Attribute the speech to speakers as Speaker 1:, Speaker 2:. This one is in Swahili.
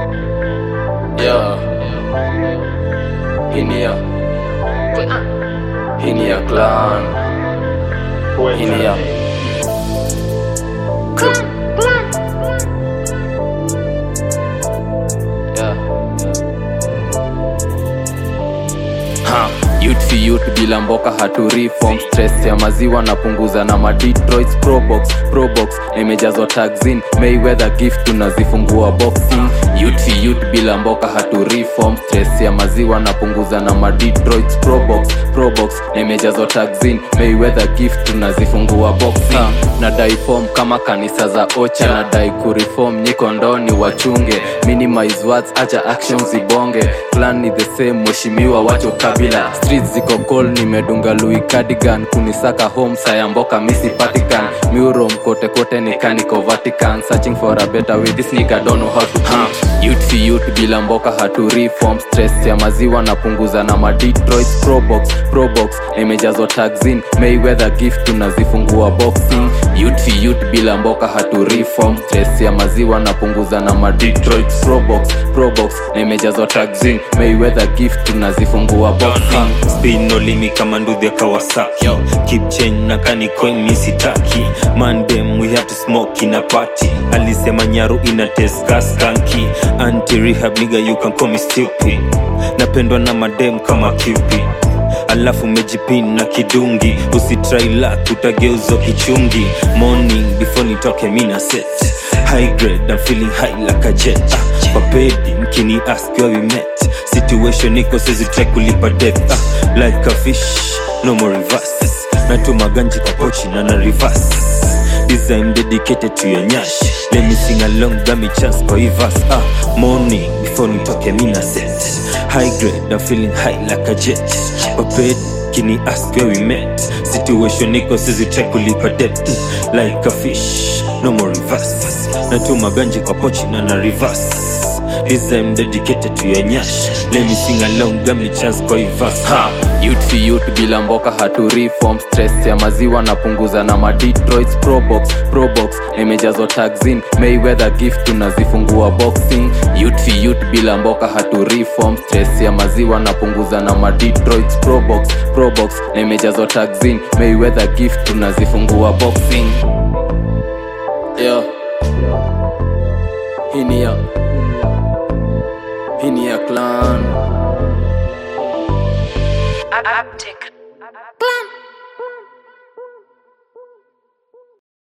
Speaker 1: Yeah. Hini ya Hini ya clan Hini ya Yeah. Ha, youth for youth bila mboka hatu reform stress ya maziwa napunguza na ma Detroit probox probox imejazwa taxin Mayweather gift tunazifungua boxing youth for youth bila mboka hatu reform stress ya maziwa napunguza na ma Detroit probox probox imejazwa taxin Mayweather gift tunazifungua boxing na dai form kama kanisa za ocha na dai kureform nyiko ndoni wachunge minimize words acha actions zibonge plan ni the same mheshimiwa wacho kabila streets ziko cold nimedunga Louis cardigan kunisaka home saya mboka misi patikan murom kote kote ni kaniko Vatican searching for a better way this nigga don't know how to huh. youth for youth bila mboka hatu reform stress ya maziwa napunguza na ma Detroit probox probox imejazwa taxin Mayweather gift tunazifungua boxing youth for youth bila mboka hatu reform stress ya maziwa napunguza na ma Detroit probox probox imejazwa taxin Mayweather gift tunazifungua boxing
Speaker 2: spino limi kama nduthi ya kawasaki
Speaker 1: Yo.
Speaker 2: keep chain na kanikoin misitaki mandem we have to smoke in a party alisema nyaru ina teska skanki anti rehab nigga you can call me stupid napendwa na madem kama kipi alafu mejipin na kidungi usitrai lak utageuzwa kichungi morning before nitoke mina set high grade I'm feeling high like a jet ah, papedi mkini ask where we met situation iko sezi try kulipa debt ah, like a fish no more reverse natuma ganji kwa pochi na na reverse design dedicated to your nyash let me sing along dami chance kwa ivas ah, morning before nitoke mina set high grade I'm feeling high like a jet papedi kini ask where we met situation iko sezi try kulipa debt like a fish no more reverse natuma ganji kwa pochi na na reverse This I'm dedicated to your nyash Let me sing along, gamli chance kwa ivas ha.
Speaker 1: youth for youth bila mboka hatu reform stress ya maziwa napunguza na ma Detroit probox probox imejazwa taxin Mayweather gift tunazifungua boxing youth for youth bila mboka hatu reform stress ya maziwa napunguza na ma Detroit probox probox imejazwa taxin Mayweather gift tunazifungua boxing yeah. hini ya hini ya clan
Speaker 3: Uptick